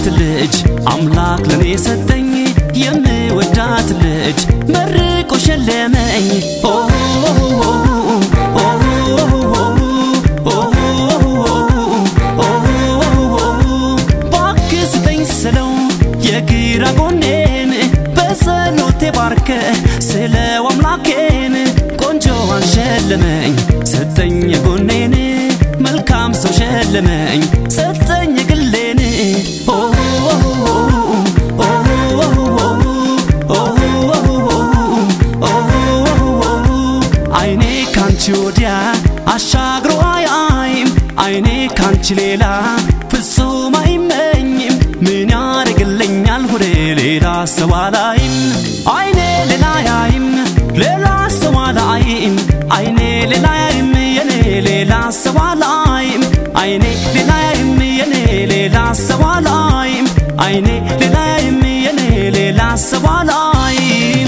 ልጅ አምላክ ለኔ ሰጠኝ የምወዳት ልጅ መርቆ ሸለመኝ ኦ እባክህ ስጠኝ ስለው የግራ ጎኔን በጸሎቴ ባርከ ስለው አምላኬን ቆንጆዋን ሸለመኝ ሰጠኝ የጎኔን መልካም ሰው ሸለመኝ ሰጠኝ የግሌን ኦ አይኔ ካንቺ ወዲያ አሻግሮ አያይም አይኔ ካንቺ ሌላ ፍጹም አይመኝም ምን ያደርግልኛል ሆዴ ሌላ ሰው አላይም አይኔ ሌላ ያይም ሌላ ሰው አላይም አይኔ ሌላ ያይም የኔ ሌላ ሰው አላይም አይኔ ሌላ ያይም የኔ ሌላ ሰው አላይም አይኔ ሌላ ያይም የኔ ሌላ ሰው አላይም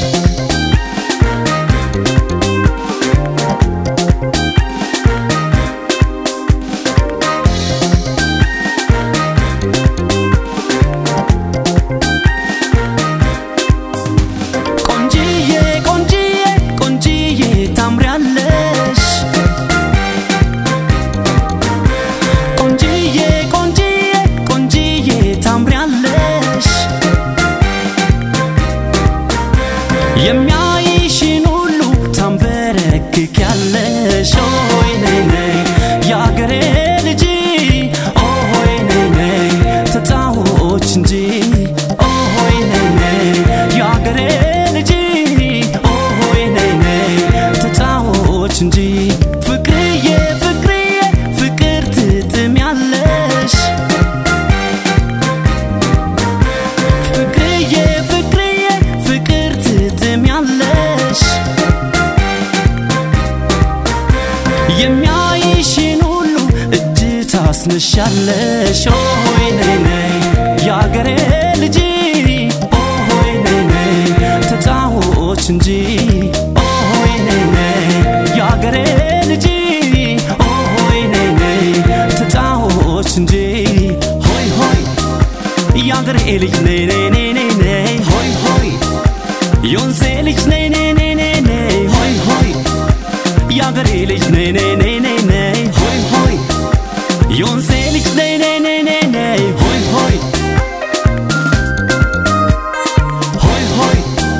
ቆንጂዬ ቆንጂዬ ቆንጂዬ ታምሪያለሽ ቆንጂዬ ቆንጂዬ ቆንጂዬ ታምሪያለሽ የሚያይሽን ሁሉ ታንበረክኪያለሽ ሆይ ነይ ነይ የአገሬ ልጅ ሆይ ነይ ነይ ተጫዎች እንጂ ሆይ ነይ ነይ የአገሬ ልጅ ሆይ ነይ ነይ ተጫዎች እንጂ ፍቅርዬ ፍቅርዬ ፍቅር ትጥሚያለሽ ፍቅርዬ ፍቅርዬ ፍቅር ትጥሚያለሽ የሚያይሽን ሁሉ እጅ ታስነሻለሽ ሆይ ነይ ነይ የአገሬ ልጅ ሆይ ነይ ነይ ተጫዎች እንጂ ሆይ ነይ ነይ የአገሬ ልጅ ሆይ ነይ ነይ ተጫዎች እንጂ ሆይ ሆይ የአገሬ ልጅ ነይ ነይ ነይ ነይ ነይ ሆይ ሆይ የወንዜ ልጅ ነይ ነይ ነይ ነይ ነይ ሆይ ሆይ የአገሬ ልጅ ነይ ነይ ነይ ነይ ነይ ሆይ ሆይ የወንዜ ልጅ ነይ ነይ ነይ ነይ ነይ ሆይ ሆይ ሆይ ሆይ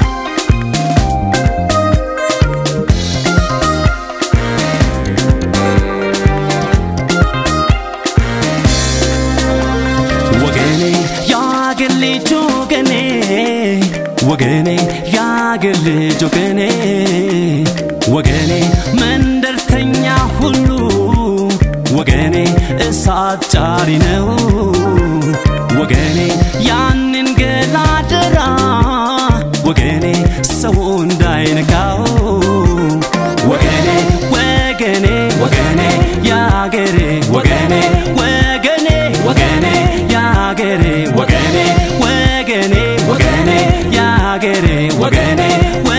ወገኔ የአገር ልጅ ወገኔ ወገኔ የአገር ልጅ ወገኔ ወገኔ መንደርተኛ ሁሉ ወገኔ እሳት ጫሪ ነው ወገኔ ያንን ገላደራ ወገኔ ሰው እንዳይነካው ወገኔ ወገኔ ወገኔ ያገሬ ወገኔ ወገኔ ወገኔ ያገሬ ወገኔ ወገኔ ወገኔ ያገሬ ወገኔ